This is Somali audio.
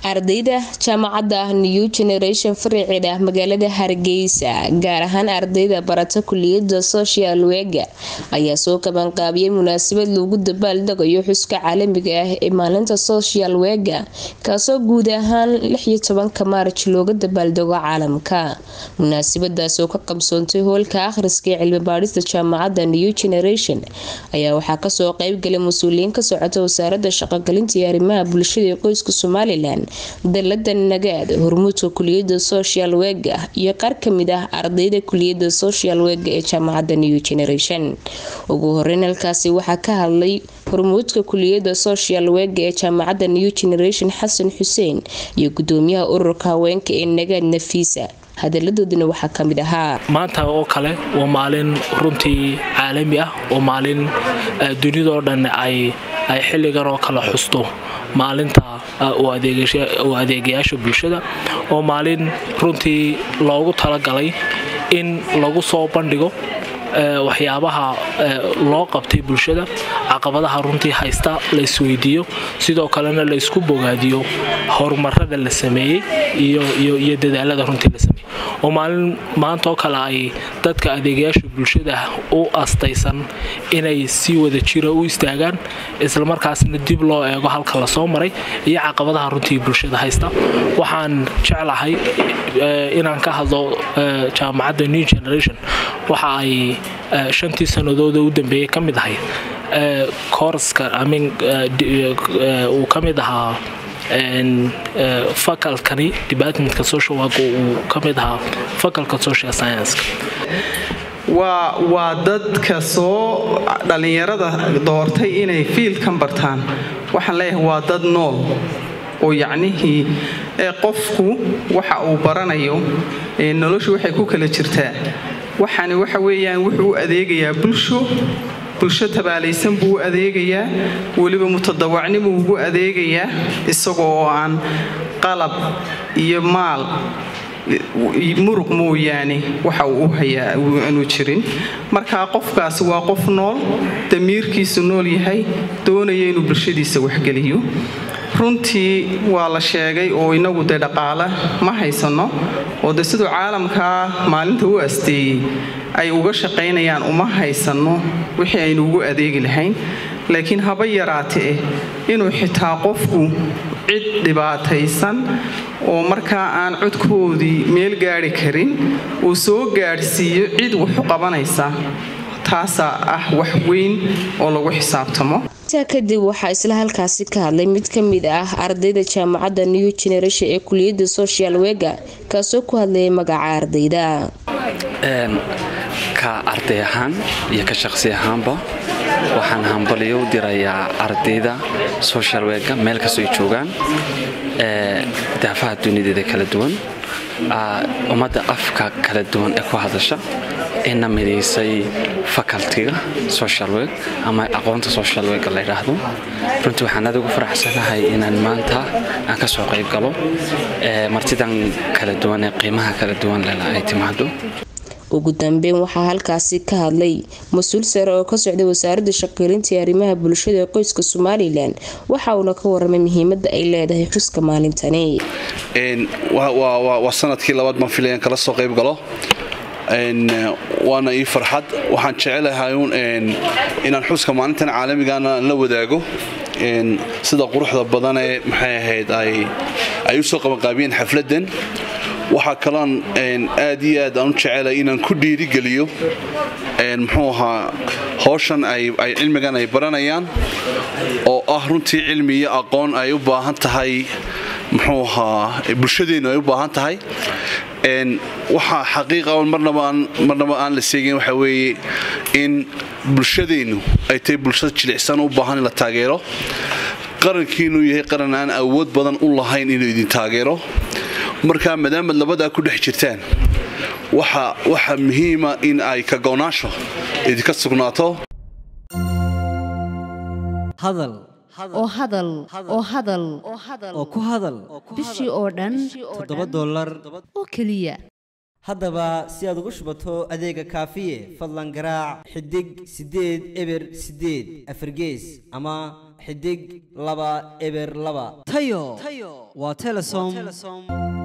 ardayda jaamacadda new generation fariceed ah magaalada hargeysa gaar ahaan ardayda barata kuliyada social wega ayaa soo qabanqaabiyay munaasabad loogu dabaaldegayo xuska caalamiga ah ee maalinta social wega kaasoo guud ahaan lixiyo tobanka maarj looga dabaaldego caalamka munaasabadaas oo ka qabsoontay hoolka akhriska ee cilmi baadhista jaamacadda new generation ayaa waxaa kasoo qeybgalay mas-uuliyiin ka socota wasaarada shaqogelinta iyo arrimaha bulshada ee qoyska somalilan dalada nagaad hormuudka kuliyada social wega iyo qaar kamid ah ardayda kuliyada social wega ee jaamacadda new generation ugu horeyn halkaasi waxaa ka hadlay hormuudka kuliyada social wega ee jaamacadda new generation xasan xuseen iyo gudoomiyaha ururka haweenka ee nagaad nafiisa hadaladoodina waxaa ka mid ahaa maanta oo kale waa maalin runtii caalami ah oo maalin dunidoo dhan ay xilligan oo kale xusto maalinta u adeegayaasha bulshada oo maalin runtii loogu talagalay in lagu soo bandhigo waxyaabaha loo qabtay bulshada caqabadaha runtii haysta la isweydiiyo sidoo kalena la isku bogaadiyo horumarada la sameeyey iyo dadaalada runtii la sameeyey oo maalin maantaoo kale ay dadka adeegayaasha bulshada u astaysan inay si wada jira u istaagaan islamarkaasna dib loo eego halka lasoo maray iyo caqabadaha runtii bulshada haysta waxaan jeclahay inaan ka hadlo jaamacadda new generation waxa ay shantii sanadooda u dambeeyey ka mid ahayd koorska uu ka mid ahaa fakalkani departmentka social work uu ka mid ahaa fakalka social scienska waa waa dadka soo dhallinyarada doortay inay fiilkan bartaan waxaan leeyahay waa dad nool oo yacnihii qofku waxa uu baranayo noloshu waxay ku kala jirtaa waxani waxa weeyaan wuxuu u adeegayaa bulsho bulsho tabaalaysan buu u adeegayaa weliba mutadawacnimuu ugu adeegayaa isagoo oo aan qalab iyo maal muruq mooyaane waxa uu u hayaa aanu jirin markaa qofkaasi waa qof nool damiirkiisu nool yahay doonaya inuu bulshadiisa waxgeliyo runtii waa la sheegay oo inagu dee dhaqaale ma haysanno oo de siduu caalamkaa maalinta u asteeyey ay uga shaqaynayaan uma haysanno wixii aynu ugu adeegi lahayn laakiin haba yaraatee inuu xitaa qofku cid dhibaataysan oo markaa aan codkoodii meel gaadhi karin uu soo gaadhsiiyo cid wuxu qabanaysa taasaa ah wax weyn oo lagu xisaabtamo intaa kadib waxaa isla halkaasi ka hadlay mid ka mid ah ardayda jaamacadda new generation ee kuliyada social wega kaasoo ku hadlayay magaca ardayda ka arday ahaan iyo ka shaqsi ahaanba waxaan hambaliyo u dirayaa ardayda social wega meel kastoo ay joogaan daafaha dunideeda kala duwan ummadda afka kala duwan ee ku hadasha ina midaysay facultiga social work ama aqoonta social work la yidhaahdo runtii waxaan aad ugu faraxsanahay inaan maanta aan ka soo qayb galo martidan kala duwan ee qiimaha kala duwan lela ay timaado ugu dambeyn waxaa halkaasi ka hadlay mas-uul sare oo ka socday wasaaradda shaqeelinta iyo arrimaha bulshada ee qoyska somalilan waxa uuna ka waramay muhiimada ay leedahay xuska maalintani waa sanadkii labaad baan filayan kala soo qayb galo waana ii farxad waxaan jecelahay inaan xuska maalintan caalamigana la wadaago sida quruxda badanee maxay ahayd ay u soo qabanqaabiyeen xafladan waxaa kaloon aad iyo aad aan u jecelay inaan ku dhiirigeliyo muxuu ahaa howshan ay cilmigan ay baranayaan oo ah runtii cilmi iyo aqoon ay u baahan tahay muxuu ahaa bulshadeennu ay u baahan tahay waxaa xaqiiqa marnaba aan la seegin waxa weeye in bulshadeennu ay tahay bulshada jilicsan u baahan in la taageero qarankiinuu yahay qaran aan awood badan u lahayn inuu idin taageero markaa maadaamaad labadaa ku dhex jirtaan waxa muhiima in ay ka go'naansho idinka sugnaato oo hadal oo hadal oo ku hadal bishii oo dhan toddoba dollar oo keliya haddaba si aad ugu shubato adeega kaafiye fadlan garaac xidig siddeed eber siddeed afargees ama xidig laba eber laba tayo waa telesom